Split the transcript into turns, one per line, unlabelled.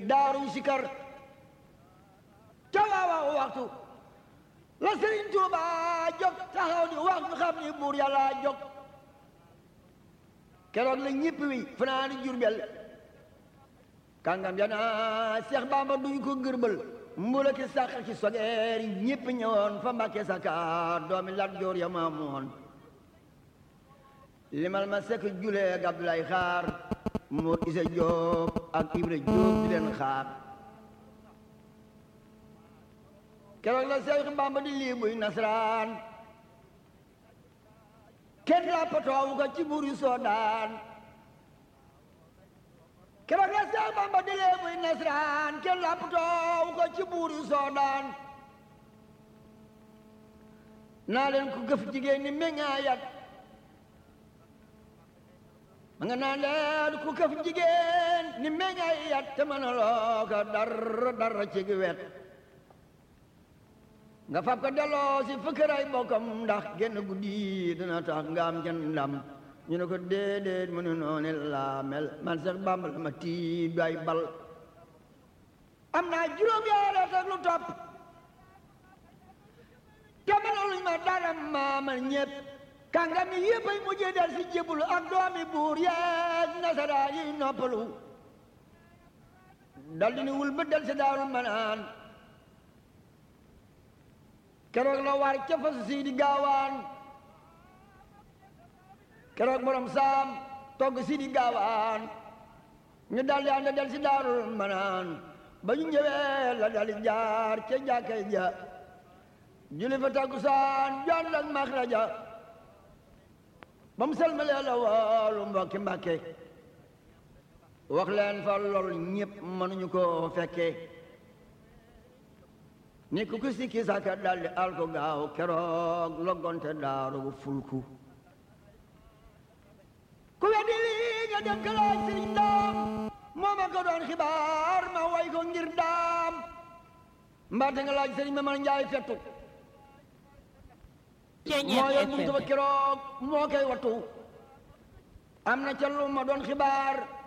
daaruy sikar ca waawaaw waxtu la sëriñ Tuuba jóg taxaw di wax ñu xam ni buur yàlla jóg keroog la ñëpp wi fanaani Jurbel kàngam yana Seex Bamba duñ ko gërbal mbula ki sàq ci sogeer yi ñëpp ñëwoon fa Mbàkke Sakaar doomi Lat Joor ya maamoon limal ma sekk julee ak Abdoulaye Xaar moo Isa Jóob ak Ibra Jóob di leen xaar keroog la Seex Bamba di lii buy nasaraan kenn lappatoowu ko ci buur yu soodaan keroog la Seex Bamba di lii buy nasaraan kenn lappatoowu ko ci buur yu soodaan naa leen ku gëf jigéen ni meññaayat ma nga naan leen ku këf jigéen ni meññaayat te mën a loo ko dara dara ci gi wet nga fab ko delloo si fëkkëray bokkam ndax genn guddi dina tax nga am kenn ndam ñu ne ko déedéet mu ne noonu laa mel man sax Bàmba la ma tiit du ay bal am naa juróom yaara teg lu topp te mënaluñ ma dara maamal ñépp kàngam yi yëpp ay mujjee del si jébbalu ak doomi buur yeeg nasaraan yi noppalu dal di ni wul ba del si daarul manaan keroog la war ca fas sii di gaawaan keroog borom saam togg sii di gaawaan ñu dal di ànd del si daarul manaan ba ñu ñëwee la dal di jaar ca jàkkay ja julli fa takkusaan jaan ak maxraja ba mu selmalee la woolu mbokki mbàkke wax leen fa lool ñëpp mënuñu ko fekke ni ku ku sikki saka daldi al ko gaaw keroog loggonte daaru bu fulku ku weddi lii nga dem ka laaj sëriñ daam moo ma ko doon xibaar ma way ko ngir daam mbaate nga laaj sëriñ ma man njaay fettu moo yor buntu ba keroog moo koy wattu am na ca lu ma doon xibaar